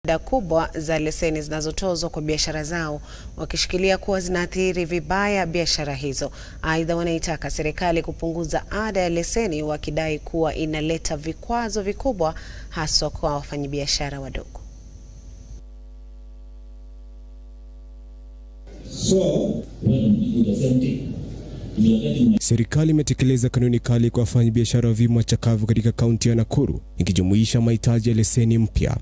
kubwa za leseni zinazotozwa kwa biashara zao, wakishikilia kuwa zinaathiri vibaya biashara hizo. Aidha, wanaitaka serikali kupunguza ada ya leseni, wakidai kuwa inaleta vikwazo vikubwa haswa kwa wafanyabiashara wadogo. So, Serikali imetekeleza kanuni kali kwa wafanyabiashara wa vyuma chakavu katika kaunti ya Nakuru ikijumuisha mahitaji ya leseni mpya.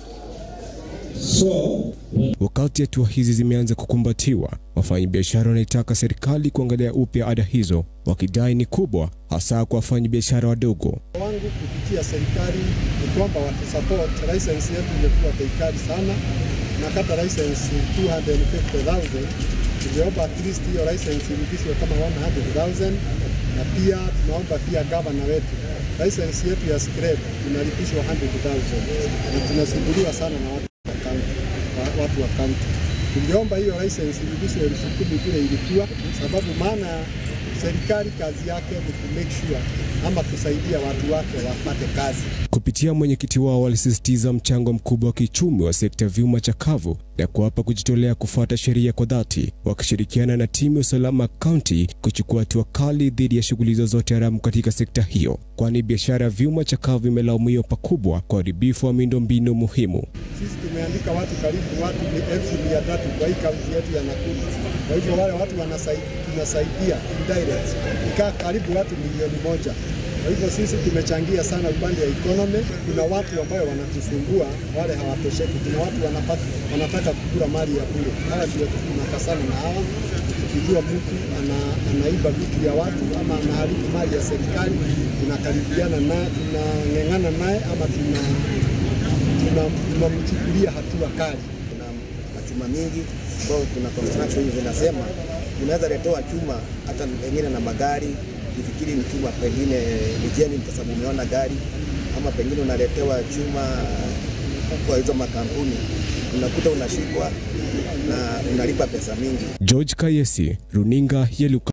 so, Wakati hatua hizi zimeanza kukumbatiwa, wafanyabiashara wanaitaka serikali kuangalia upya ada hizo, wakidai ni kubwa, hasa kwa wafanyabiashara wadogo. wangu kupitia serikali ni kwamba watusupport. License yetu imekuwa bei kali sana, nakata license 250,000 tuliomba at least hiyo license irudishwe kama 100,000 na pia tunaomba pia gavana wetu license yetu ya scrap inalipishwa 100,000 na tunasumbuliwa sana na watu wa county, wa- watu wa county. Tungeomba hiyo license irudishwe elfu kumi vile ilikuwa, sababu maana serikali kazi yake ni ku make sure ama kusaidia watu wake wapate kazi. Kupitia mwenyekiti wao walisisitiza mchango mkubwa wa kiuchumi wa sekta ya vyuma chakavu na kuwapa kujitolea kufuata sheria kwa dhati, wakishirikiana na timu ya usalama kaunti kuchukua hatua kali dhidi ya shughuli zozote haramu katika sekta hiyo, kwani biashara ya vyuma chakavu imelaumiwa pakubwa kwa uharibifu wa miundombinu muhimu. Sisi tumeandika watu karibu watu ni elfu mia tatu kwa hii kaunti yetu ya Nakuru. Kwa hivyo wale watu wanasaidia, tunasaidia indirect ikaa karibu watu milioni moja. Kwa hivyo sisi tumechangia sana upande ya economy. Kuna watu ambayo wanatusumbua, wale hawatosheki. Kuna watu wanapata, wanataka kukula mali ya bure. Hawa ndio tunakasana na hawa, tukijua mtu ana, anaiba vitu ya watu ama anaharibu mali ya serikali, tunakaribiana naye, tunang'eng'ana naye ama tuna tuna- tunamchukulia hatua kali. kuna machuma mingi ambao kuna construction zinasema unaweza letewa chuma hata pengine na magari, ifikiri ni chuma pengine ni genuine kwa sababu umeona gari, ama pengine unaletewa chuma kwa hizo makampuni, unakuta unashikwa na unalipa pesa mingi. George Kayesi, runinga ya Luka.